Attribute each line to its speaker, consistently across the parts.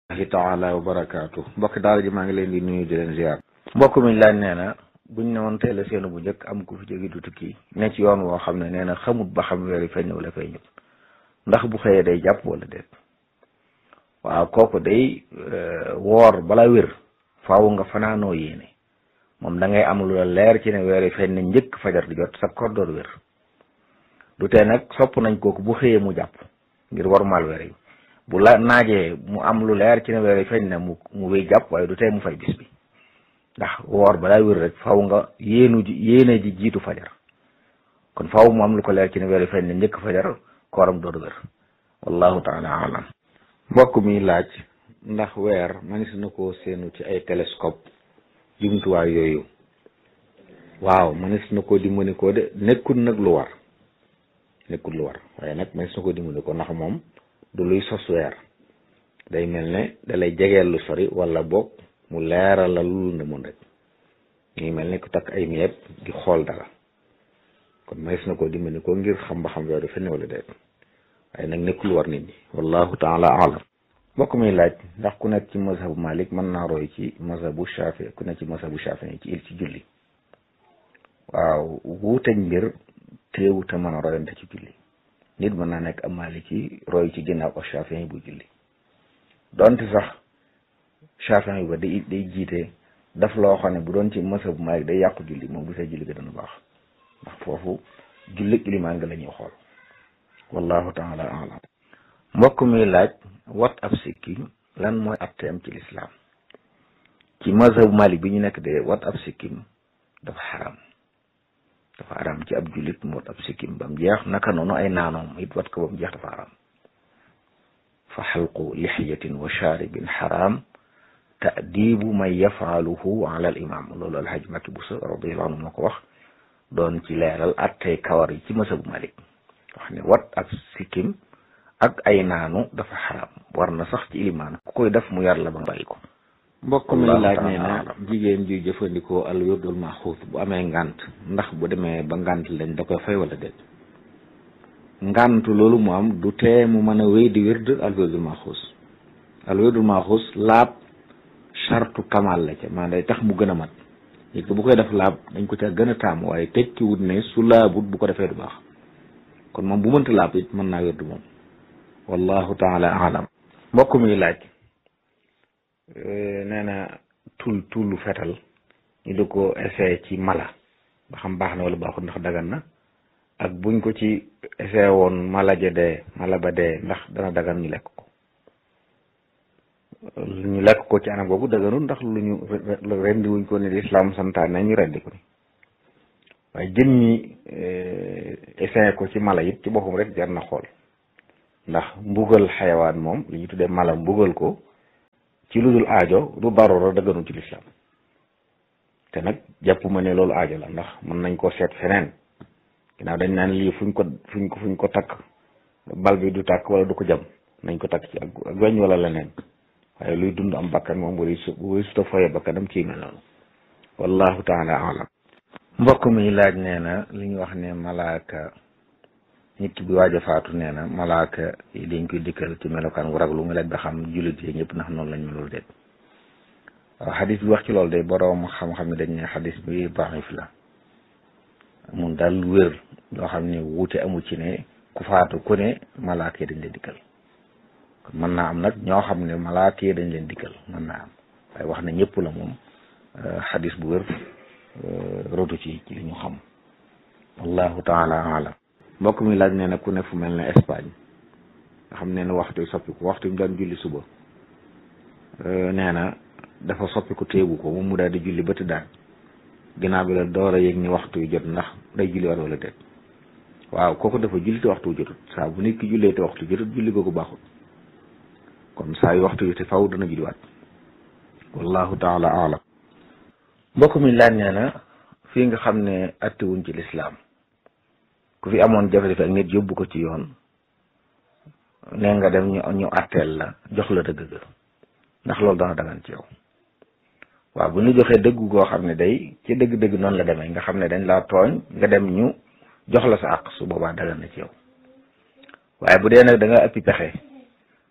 Speaker 1: ahi taala wa barakaatu mbokki daara ji maa ngi leen di nuyu di leen ziar
Speaker 2: mbokk mi laaj nee na buñ ne woon teel a seenu bu njëkk am ku fi jóge du tukki ne ci yoon woo xam ne nee na xamut ba xam weer yi feeñ wala feeñut ndax bu xëyee day jàpp wala déet waaw kooku day woor bala wér faaw nga fanaanoo yéene moom da ngay am lu la leer ci ne weer yi feeñ na njëkk fajar di jot sa koor door wér du tee nag sopp nañ kooku bu xëyee mu jàpp ngir warmaal weer yi bu la naajee mu am lu leer ci ne weer yi feeñ na mu mu wéy jàpp waaye du tee mu fay bis bi ndax woor balaa wér rek faw nga yéenu ji yéene ji jiitu fajar kon faw mu am lu ko leer ci ne weer yi feeñ na njëkk fajar kooram door wér wallahu taala alam
Speaker 1: mbokk mi laaj ndax weer manis na koo seenu ci ay télescope jumtuwaay yooyu waaw manis na koo dimbali ko de nekkul nag lu war nekkul lu war waaye nag manis na koo dimbali ko ndax moom du luy sos weer day mel ne dalay jegeel lu sori wala boog mu leeral la lu ne mun rek ngi mel ne ku takk ay miyeeb di xool dara kon manis na koo dimbali ko ngir xam ba xam weer du fenn wala déet waaye nag nekkul war nit ñi wallahu taala alam mbokk mi laaj ndax ku nekk ci mazhabu malik mën naa roy ci mazhabu shafi ku nekk ci mazhabu shafi ci il ci julli waaw wuuteeg mbir teewu te mën a royante ci julli nit mën naa nekk am maliki roy ci ginnaaw ak shafi bu julli donte sax shafi ba day day jiite daf loo xam ne bu doon ci mazhabu malik day yàqu julli moom bu see julli ga dana baax ndax foofu julli ilimaan nga la ñuy xool wallahu taala alam mbokk mi laaj wat ab sikkim lan mooy atteem ci lislaam ci mazhabu malik bi ñu nekk de wat ab sikkim dafa xaram dafa xaram ci ab jullit mu wat ab sikkim ba mu jeex naka noonu ay naanoom it wat ko ba mu jeex dafa xaram fa xalqu lixiyatin wa shaaribin xaram taadibu man yafaaluhu ala al imam loolu alhaj Makki Buso radiallahu anhu moo ko wax doon ci leeral attey kawar yi ci mazhabu malik wax ne wat ab sikkim ak ay naanu dafa xaram war na sax ci ilimaan ku koy def mu yar la ba bàyyi ko mbokk mi laaj nee na jigéen juy jëfandikoo al wirdul maxuus bu amee ngant ndax bu demee ba ngant lañ da koy fay wala déet ngantu loolu mu am du tee mu mën a wéy di wird al wirdul maxuus al wirdul maxuus laab chartu kamal la ca maanaam day tax mu gën a mat nit ko bu koy def laab dañ ko ca gën a taam waaye tekkiwut ne su laabut bu ko defee du baax kon moom bu mënta laab it mën naa wird moom wallahu taala alam mbokk mi laaj nee na tul tullu fetal ñu di ko essayé ci mala ba xam baax na wala baaxul ndax dagan na ak buñ ko ci essayé woon mala ja dee mala ba dee ndax dana dagan ñu lekk ko ñu lekk ko ci anam boobu daganul ndax lu ñu rendi wuñ ko ne lislaam santaane ñu rendi ko ni waaye jën ñi essayé ko ci mala it ci boppam rek jar na xool ndax mbugal xayawaan moom li ñu tuddee mala mbugal ko ci lu dul aajo du darura dëgganu ci lislaam te nag jàpp ma ne loolu aajo la ndax mën nañ koo seet feneen ginnaaw dañ naan lii fuñ ko fuñ ko fuñ ko takk bal bi du tàkk wala du ko jam nañ ko takk ci ak ak weñ wala leneen waaye luy dund am bakkan moom wari su wari suta foye bakkanam ci mel noonu wallahu taala alam
Speaker 2: mbokk mi laaj nee na li ñu wax ne malaaka nit ki bi waaj a faatu nee na malaaka yi dañ koy dikkal ci melokaan wu raglu mu laaj ba xam jullit yi ñëpp ndax noonu lañ melul déet waaw xadis bi wax ci loolu de boroom xam-xam ne dañ ne xadis bi daif la mun daal wér loo xam ne wuute amu ci ne ku faatu ku ne malaaka yi dañ leen dikkal kon mën naa am nag ñoo xam ne malaaka yi dañ leen dikkal mën naa am waaye wax na ñëpp la moom xadis bu wér rotu ci ci li ñu xam wallahu taala alam mbokk mi laaj nee na ku ne fu mel ne Espagne nga xam ne ne waxtu soppiku waxtu mu daan julli suba nee na dafa soppiku téegu ko moom mu daal di julli ba tëddaan ginnaaw bi la door a yëg ni waxtu yu jot ndax day julli war wala déet waaw kooku dafa julli te waxtu jotut saa bu nit ki jullee te waxtu jotut julli googu baaxul kon saa yu waxtu yu te faw dana julliwaat wallahu taala alam mbokk mi laaj nee na fii nga xam ne attewuñ ci lislaam ku fi amoon jafe-jafe ak nit yóbbu ko ci yoon nee nga dem ñu ñu atteel la jox la dëgg ga ndax loolu dana dagan ci yow waaw bu ñu joxee dëgg goo xam ne day ci dëgg-dëgg noonu la demee nga xam ne dañ laa tooñ nga dem ñu jox la sa àq su boobaa dagan na ci yow waaye bu dee nag da nga ëppi pexe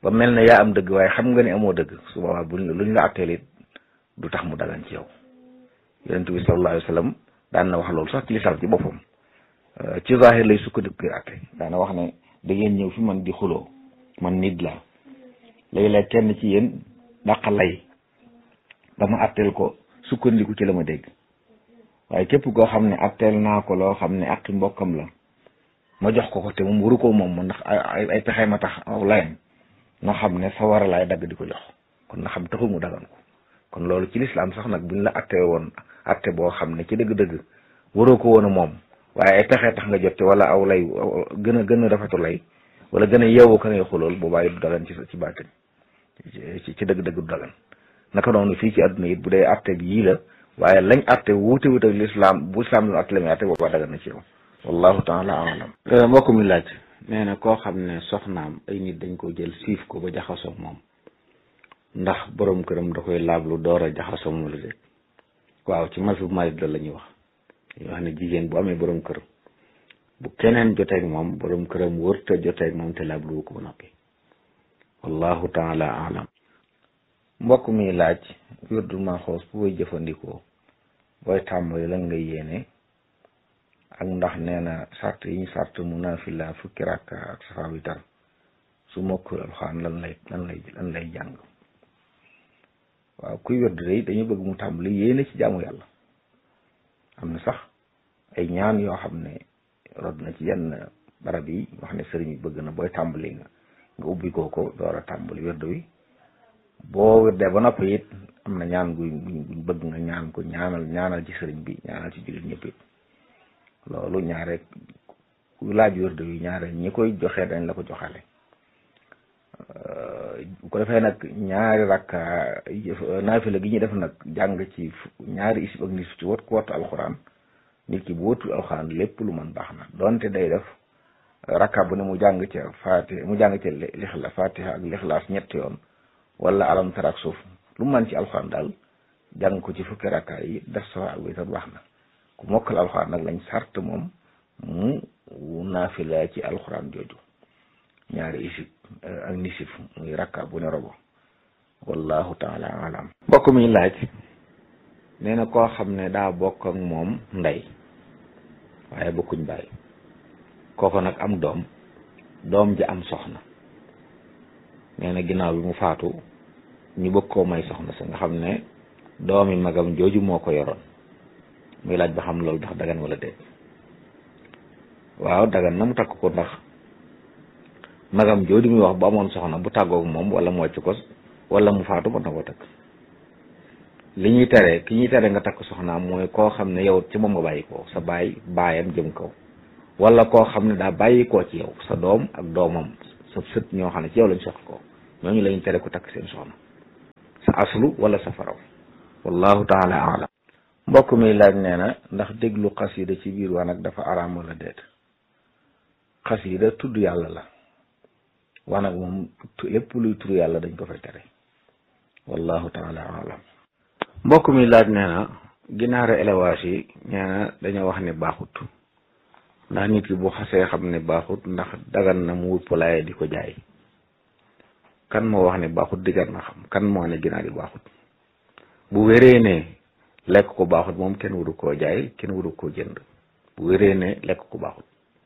Speaker 2: ba mel ne yaa am dëgg waaye xam nga ne amoo dëgg su boobaa buñ luñ la atteel it du tax mu dagan ci yow yonent bi sallallahu alayhi wa sallam daan na wax loolu sax ci lislaam ci boppam ci zahir lay sukkandiku kër atte daana wax ne da ngeen ñëw fi man di xuloo man nit la léeg-léeg kenn ci yéen daqa lay dama atteel ko sukkandiku ci la ma dégg waaye képp koo xam ne atteel naa ko loo xam ne aqi mbokkam la ma jox ko ko te moom waru ko moom ndax ay ay pexe ma tax aw layam na xam ne sa war a laay dagg di ko jox kon na xam taxul mu dagan ko kon loolu ci lislaam sax nag buñ la atte woon atte boo xam ne ci dëgg-dëgg waroo ko woon a moom waaye ay pexe tax nga jot ci wala aw lay gën a gën a rafetu lay wala gën a yeewu ka ngay xulool boobaa it du dagan ci ci baatin ci ci dëgg-dëgg du dagan naka noonu fii ci àdduna it bu dee atte bi yii la waaye lañ atte wuute wuute ak lislaam bu lislaam lu atte la muy atte boobaa dagan na ci yow wallahu taala alam
Speaker 1: mbokk mi laaj nee na koo xam ne soxnaam ay nit dañ ko jël siif ko ba jaxasoo moom ndax borom këram da koy laablu door a jaxasoo moom la déet waaw ci mas bu marit la la ñuy wax dañuy wax ne jigéen bu amee borom kër bu keneen joteeg moom borom këram wërta joteeg moom te laablu ko ba noppi wallahu taala alam
Speaker 2: mbokk mi laaj wirdu Maxuus bu koy jëfandikoo booy tàmbali lan ngay yéene ak ndax nee na sart yi ñu sart mu naafila fukki rakka ak safa witar su mokkul alxuraan lan lay lan lay lan lay jàng waaw kuy wirdu day dañu bëgg mu tàmbali yéene ci jaamu yàlla am na sax ay ñaan yoo xam ne rod na ci yenn barab yi wax ne sëriñ bi bëgg na booy tàmbali nga nga ubbi koo ko door a tàmbali wirdu wi boo wirdee ba noppi it am na ñaan guy guñ bëgg nga ñaan ko ñaanal ñaanal ci sëriñ bi ñaanal ci jullit ñëpp it loolu ñaare ku laaj wirdu wi ñaare ñi koy joxe dañ la ko joxale bu ko defee nag ñaari rakka naafila gi ñuy def nag jàng ci ñaari isib ak nisif ci wat ku wattu alxuraan nit ki bu wattul alxuraan lépp lu mën baax na donte day def rakka bu ne mu jàng ca faati mu jàng ca lixla fatiha ak lixlaas ñetti yoon wala alam tara ak suuf lu man ci alxuraan daal jàng ko ci fukki rakka yi def safa ak witar baax na ku mokkal alxuraan nag lañ sart moom mu naafila ci alxuraan jooju ñaari isib ak nisif muy rakka bu ne robo wallahu taala alam
Speaker 1: mbokk mi laaj nee na koo xam ne daa bokk ak moom ndey waaye bokkuñ bàyyi kooko nag am doom doom ji am soxna nee na ginnaaw bi mu faatu ñu bëgg koo may soxna sa nga xam ne doomi magam jooju moo ko yoroon muy laaj ba xam loolu ndax dagan wala déet waaw dagan na mu takk ko ndax magam jooju muy wax bu amoon soxna bu tàggoog moom wala mu wàcc ko wala mu faatu mën na koo takk li ñuy tere ki ñuy tere nga takk soxnaam mooy koo xam ne yow ci moom nga bàyyi ko sa baay baayam jëm kaw wala koo xam ne daa bàyyi koo ci yow sa doom ak doomam sa sët ñoo xam ne ci yow lañ soxla ko ñooñu lañu tere ko takk seen soxna sa aslu wala sa faraw wallahu taala alam
Speaker 2: mbokk mi laaj nee na ndax déglu xasida ci biir wanag dafa araam wala déet xasida tudd yàlla la wanag moom lépp luy tudd yàlla dañ ko fay tere wallahu taala alam
Speaker 1: mbokk mi laaj nee na ginaaru élevage yi nee na dañoo wax ne baaxut ndax nit ki bu xasee xam ne baaxut ndax dagan na mu wut poulailler di ko jaay kan moo wax ne baaxut digar na xam kan moo ne ginaar yi baaxut bu wéree ne lekk ko baaxut moom kenn waru koo jaay kenn waru koo jënd bu wéree ne lekk ko baaxut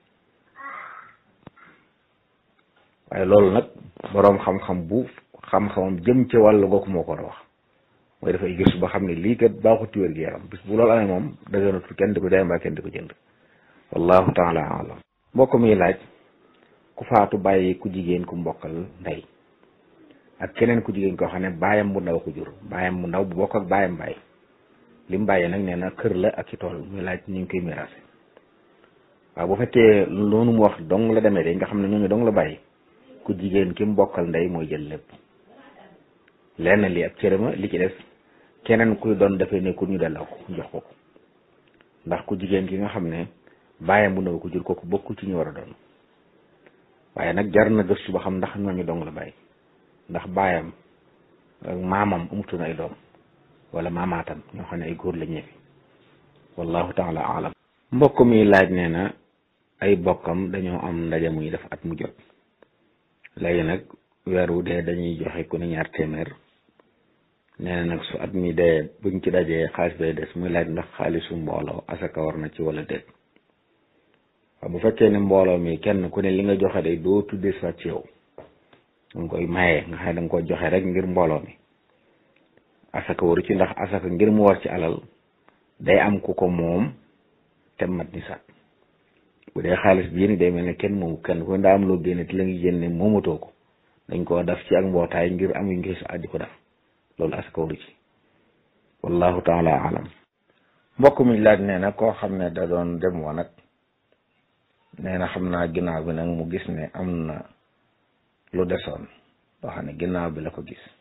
Speaker 1: waaye loolu nag boroom xam-xam bu xam-xamam jëm ca wàllu googu moo ko war a wax mooy dafay gis ba xam ne lii kat baaxut ci wér gi yaram bis bu loolu amee moom daganatul kenn di ko jaay mbaa kenn di ko jënd wallahu taala alam mbokk mi laaj ku faatu bàyyi ku jigéen ku mbokkal ndey ak keneen ku jigéen koo xam ne baayam bu ndaw ko jur baayam bu ndaw bu bokk ak baayam bàyyi li mu bàyyi nag nee na kër la ak ci tool muy laaj ñu ngi koy miraase waaw bu fekkee loolu mu wax dong la demee de nga xam ne ñooñu dong la bàyyi ku jigéen ki mbokkal ndey mooy jël lépp lenn li ak cërëma li ci des keneen kuy doon dafay nekkul ñu delloo ko jox ko ko ndax ku jigéen ki nga xam ne baayam bu ndaw ko jur kooku bokku ci ñu war a doon waaye nag jar na gëstu ba xam ndax ñooñu dong la bàyyi ndax baayam ak maamam amutoon ay doom wala maamaatam ñoo xam ne ay góor la ñeefi wallahu taala alam mbokk mi laaj nee na ay bokkam dañoo am ndaje muy def at mu jot léegi nag weer wu dee dañuy joxe ku ne ñaar téeméer nee na nag su at mi dee buñ ci dajee xaalis bay des muy laaj ndax xaalisu mbooloo asaka war na ci wala déet waaw bu fekkee ne mbooloo mi kenn ku ne li nga joxe day doo tuddee sa ci yow danga koy maye nga xam ne danga ko joxe rek ngir mbooloo mi asaka waru ci ndax asaka ngir mu war ci alal day am ku ko moom te mat ni sax bu dee xaalis bi yéen day mel ne kenn moomu kenn ku ne daa am loo génne te la ngi génne moomatoo ko dañ koo def ci ak mbootaay ngir am yu ngi sa addi ko def loolu asaka waru ci wallahu taala alam
Speaker 2: mbokk mi laaj nee na koo xam ne da doon dem woon nag nee na xam naa ginnaaw bi nag mu gis ne am na lu desoon loo xam ne ginnaaw bi la ko gis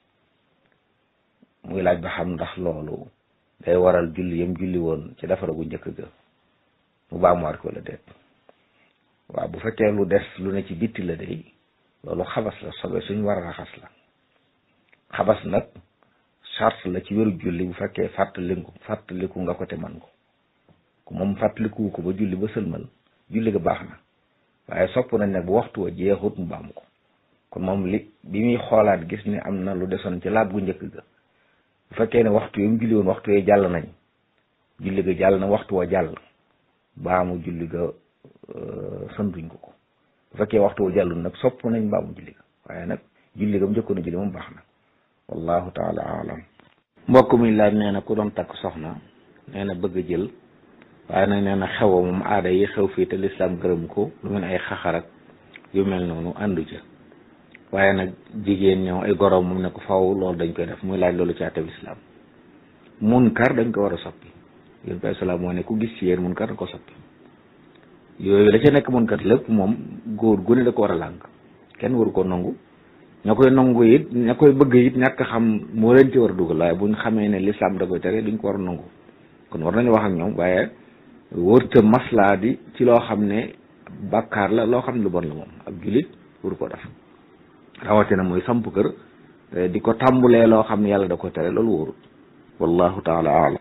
Speaker 2: muy laaj ba xam ndax loolu day waral julli yam julli woon ci defara gu njëkk ga mu baamuwaat ko la déet waaw bu fekkee lu des lu ne ci bitti la day loolu xabas la sobe suñ war a raxas la xabas nag charte la ci wéru julli bu fekkee fàttaliku fàttaliku nga ko te man ko ku moom fàttaliku ko ba julli ba sëlmal julli ga baax na waaye sopp nañ nag bu waxtu wa jeexut mu baamu ko kon moom li bi muy xoolaat gis ni am na lu desoon ci laab gu njëkk ga bu fekkee ne waxtu yi mu julli woon waxtu yi jàll nañ julli ga jàll na waxtu wa jàll baamu julli ga santuñ ko ko bu fekkee waxtu wa jàllul nag sopp nañ baamu julli ga waaye nag julli ga mu njëkkoon a julli moom baax na wallahu taala alam
Speaker 1: mbokk mi laaj nee na ku doon takk soxna nee na bëgg a jël waaye nag nee na xew moom aada yi xew fii te lislaam gërëm ko lu mel ay xaxarak yu mel noonu àndu ca waaye nag jigéen ñoom ay goroom moom ne ko faw loolu dañ koy def muy laaj loolu ci àttab islaam munkar dañ ko war a soppi yéen bi salaam moo ne ku gis ci yéen munkar da ko soppi yooyu la ca nekk munkar lépp moom góor gu ne da ko war a làng kenn waru ko nangu ña koy nangu it ña koy bëgg it ñàkk xam moo leen ci war a dugal waaye buñ xamee ne lislaam da koy tere duñ ko war a nangu kon war nañu wax ak ñoom waaye wërta maslaa di ci loo xam ne bàkkaar la loo xam ne lu bon la moom ak jullit waru ko def rawatina mooy samp kër di ko tàmbulee loo xam ne yàlla da ko tere loolu wóorut wallahu taala alam